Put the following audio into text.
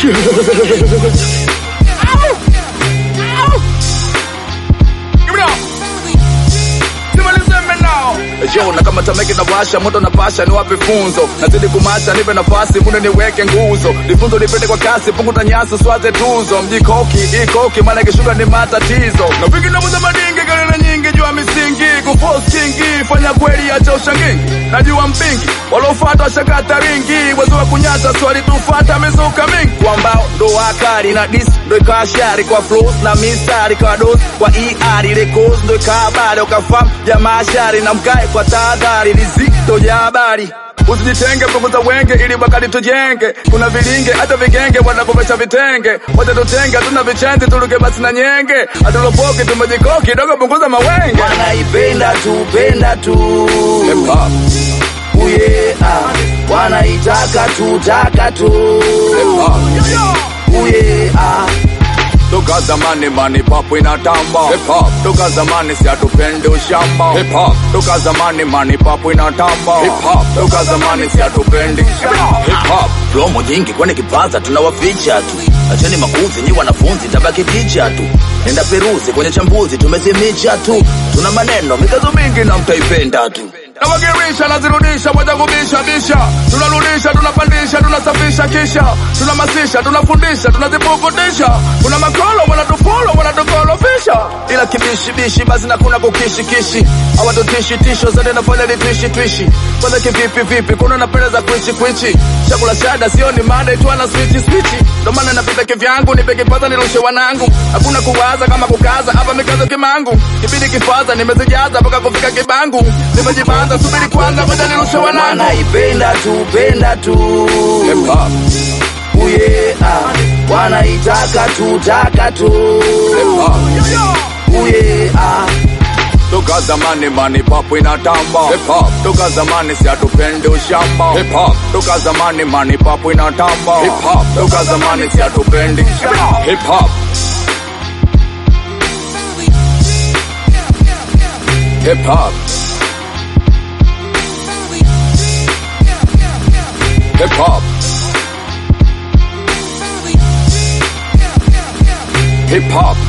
Jo, na kama tameki na washa moto na pasha, ni wape funzo, nazidi kumasha, nipe nafasi munde niweke nguzo, lifunzo lipende kwa kasi, punguta nyasi swaze tuzo, mjikoki ikoki, maana ikishuka ni matatizo, na vingi na muza madingi galera nyingi juu ya misingi, kuforce kingi, fanya kweli acha ushangingi, najua mpingi, walofata shakata ringi, wezo wa kunyata swali tufata mizuka mingi, kwa mbao ndo wakari na dis ndo ikawa shari kwa flows na mistari kwa dos kwa ER ile cause ndo ikawa habari ukafahamu jamaa shari na mkae kwa tahadhari lizito ya habari Usijitenge, punguza wenge ili wakati tujenge. Kuna vilinge hata vigenge wanakomesha vitenge, wacha tutenge, hatuna vichenzi tuluke basi na nyenge, hatulopoki tumejikoki dogo, punguza mawenge. wanaipenda tu penda tu Hip hop, uye ah. wanaitaka tu taka tu hip hop. uye ah. Toka zamani mani papo inatamba Hip hop Toka zamani si hatupendi ushamba Hip hop Toka zamani mani papo inatamba Hip hop Toka zamani si hatupendi Hip hop promo nyingi kwani kipaza tunawaficha tu acheni makuzi nyi wanafunzi tabaki ticha tu nenda peruzi kwenye chambuzi tumezimicha tu tuna maneno mikazo mingi na mtaipenda tu Nawagirisha nazirudisha moja kubisha bisha Tunarudisha tunapandisha tunasafisha kisha Tunamasisha tunafundisha tunazipukutisha Kuna makolo wanatufolo wanatukolofisha Ila kibishibishi basi na kuna kukishikishi Hawatutishi tisho zote nafanya litwishi twishi Kwanza kivipi vipi kuna napenda za kwichi kwichi Chakula shada sio ni mada itwa na switi switi Ndo maana napita kivyangu nipe kipaza nirushe wanangu Hakuna kuwaza kama kukaza hapa mikazo kimangu Kibidi kifaza nimezijaza mpaka kufika kibangu Nimejibanza subiri kwanza ngoja nirushe wanangu wanaipenda tu penda tu Hip hop, uye ah. wanaitaka tu taka tu hip hop uye ah. Toka zamani mani papo inatamba Hip hop Toka zamani si hatupendi ushamba Hip hop Toka zamani mani papo inatamba Hip hop Toka zamani si hatupendi Hip hop Hip hop Hip hop Hip hop